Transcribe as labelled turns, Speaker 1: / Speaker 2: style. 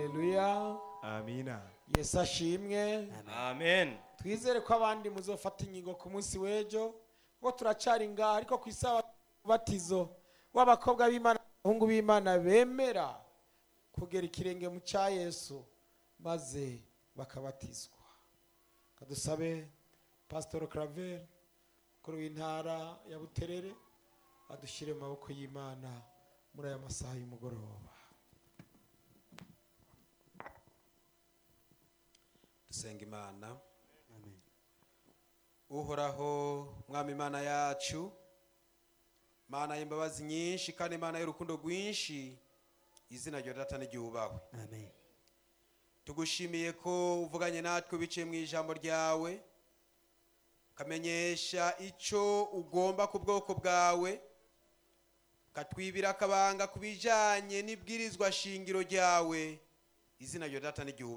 Speaker 1: haleluya
Speaker 2: amina
Speaker 1: yesu ashimwe
Speaker 3: amen
Speaker 1: twizere ko abandi muzofata ingingo ku munsi w'ejo kuko turacyari ngaha ariko ku isabato y'umubatizo w'abakobwa b'imana abahungu b'imana bemera kugera ikirenge mu cya yesu maze bakabatizwa Reka dusabe pasitori karaveri mukuru w'intara ya buterere adushyire mu maboko y'imana muri aya masaha y'umugoroba
Speaker 4: dusenga imana uhoraho mwami imana yacu mana y'imbabazi nyinshi kandi imana y'urukundo rwinshi izina rya data n'igihubawe
Speaker 3: amen
Speaker 4: tugushimiye ko uvuganye natwe biciye mu ijambo ryawe ukamenyesha icyo ugomba ku bwoko bwawe ukatwibira akabanga ku bijyanye n'ibwirizwa shingiro ryawe izina rya data n'igihubawe